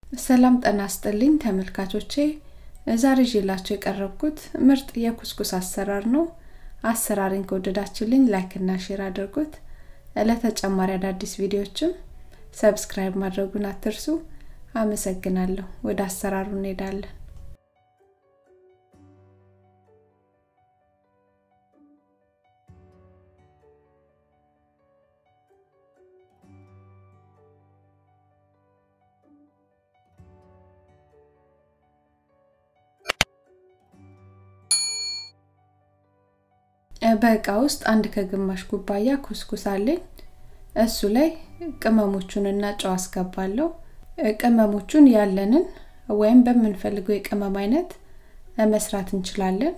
ሰላም ጠና ስጥልኝ ተመልካቾቼ ዛሬ ይዤላችሁ የቀረብኩት ምርጥ የኩስኩስ አሰራር ነው አሰራሪን ከወደዳችሁልኝ ላይክ እና ሼር አድርጉት ለተጨማሪ አዳዲስ ቪዲዮዎችም ሰብስክራይብ ማድረጉን አትርሱ አመሰግናለሁ ወደ አሰራሩ እንሄዳለን በእቃ ውስጥ አንድ ከግማሽ ኩባያ ኩስኩስ አለኝ እሱ ላይ ቅመሞቹንና ጨው አስገባለሁ ቅመሞቹን ያለንን ወይም በምንፈልገው የቅመም አይነት መስራት እንችላለን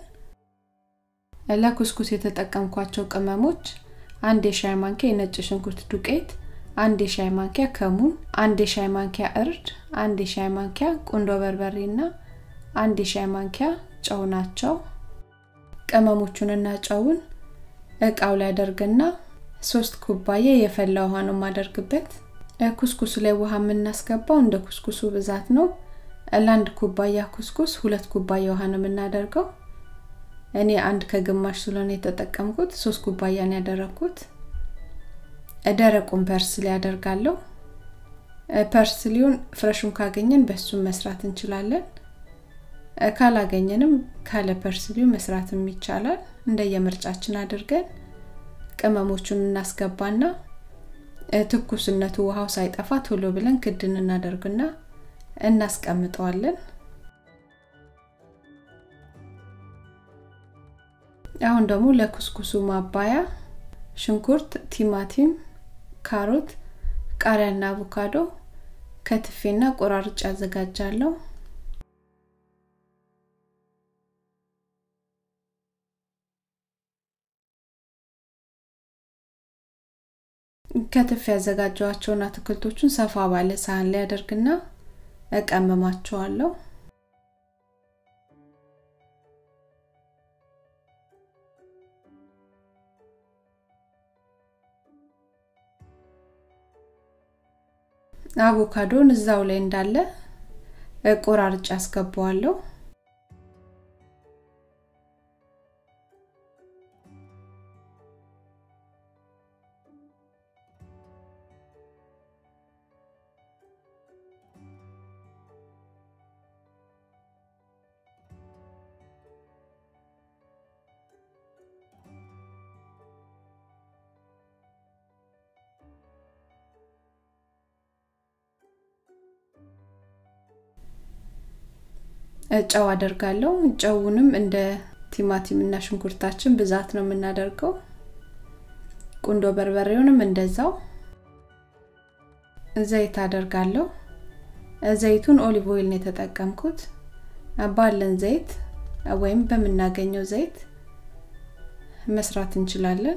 ለኩስኩስ የተጠቀምኳቸው ቅመሞች አንድ የሻይ ማንኪያ የነጭ ሽንኩርት ዱቄት አንድ የሻይ ማንኪያ ከሙን አንድ የሻይ ማንኪያ እርድ አንድ የሻይ ማንኪያ ቁንዶ በርበሬ እና አንድ የሻይ ማንኪያ ጨው ናቸው ቅመሞቹንና ጨውን እቃው ላይ አደርግና ሶስት ኩባያ የፈላ ውሃ ነው የማደርግበት ኩስኩሱ ላይ ውሃ የምናስገባው እንደ ኩስኩሱ ብዛት ነው ለአንድ ኩባያ ኩስኩስ ሁለት ኩባያ ውሃ ነው የምናደርገው እኔ አንድ ከግማሽ ስለሆነ የተጠቀምኩት ሶስት ኩባያ ነው ያደረግኩት ደረቁን ፐርስሊ ያደርጋለሁ ፐርስሊውን ፍረሹን ካገኘን በሱም መስራት እንችላለን ካላገኘንም ካለ ፐርስሊው መስራትም ይቻላል እንደየምርጫችን አድርገን ቅመሞቹን እናስገባና ትኩስነቱ ውሃው ሳይጠፋ ቶሎ ብለን ክድን እናደርግና እናስቀምጠዋለን አሁን ደግሞ ለኩስኩሱ ማባያ ሽንኩርት ቲማቲም ካሮት ቃሪያና አቮካዶ ከትፌና ቆራርጭ አዘጋጃለሁ ከትፍ ያዘጋጀዋቸውን አትክልቶቹን ሰፋ ባለ ሳህን ላይ አደርግና እቀመማቸዋለሁ አቮካዶን እዛው ላይ እንዳለ ቆራርጭ አስገባዋለሁ ጨው አደርጋለሁ ጨውንም እንደ ቲማቲም እና ሽንኩርታችን ብዛት ነው የምናደርገው ቁንዶ በርበሬውንም እንደዛው ዘይት አደርጋለሁ ዘይቱን ኦሊቭ ኦይል ነው የተጠቀምኩት ባለን ዘይት ወይም በምናገኘው ዘይት መስራት እንችላለን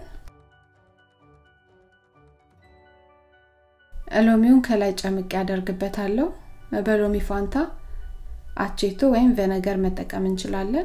ሎሚውን ከላይ ጨምቅ ያደርግበታለሁ በሎሚ ፋንታ አቼቶ ወይም ቬነገር መጠቀም እንችላለን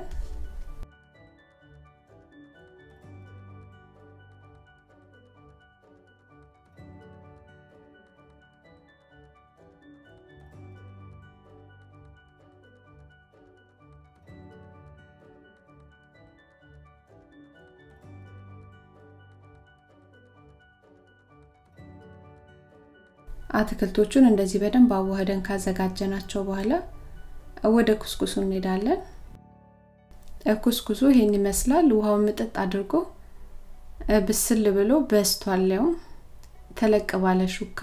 አትክልቶቹን እንደዚህ በደንብ አዋህደን ካዘጋጀናቸው በኋላ ወደ ኩስኩሱ እንሄዳለን ኩስኩሱ ይሄን ይመስላል ውሃውን ምጥጥ አድርጎ ብስል ብሎ በስቷል ያውም ተለቅ ባለ ሹካ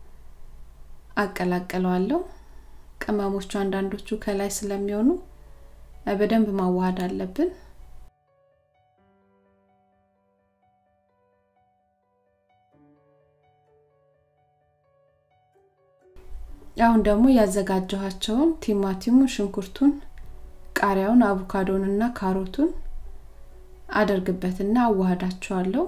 አቀላቅለዋለሁ ቅመሞቹ አንዳንዶቹ ከላይ ስለሚሆኑ በደንብ ማዋሃድ አለብን አሁን ደግሞ ያዘጋጀኋቸውን ቲማቲሙን ሽንኩርቱን ቃሪያውን አቮካዶን እና ካሮቱን አደርግበትና አዋህዳቸዋለሁ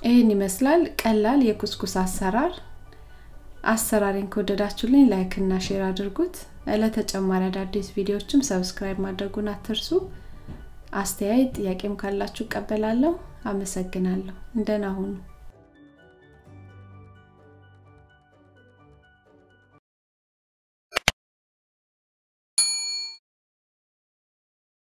ይህን ይመስላል ቀላል የኩስኩስ አሰራር። አሰራሬን ከወደዳችሁልኝ ላይክ እና ሼር አድርጉት። ለተጨማሪ አዳዲስ ቪዲዮዎችም ሰብስክራይብ ማድረጉን አትርሱ። አስተያየት ጥያቄም ካላችሁ እቀበላለሁ። አመሰግናለሁ። እንደና ሁኑ።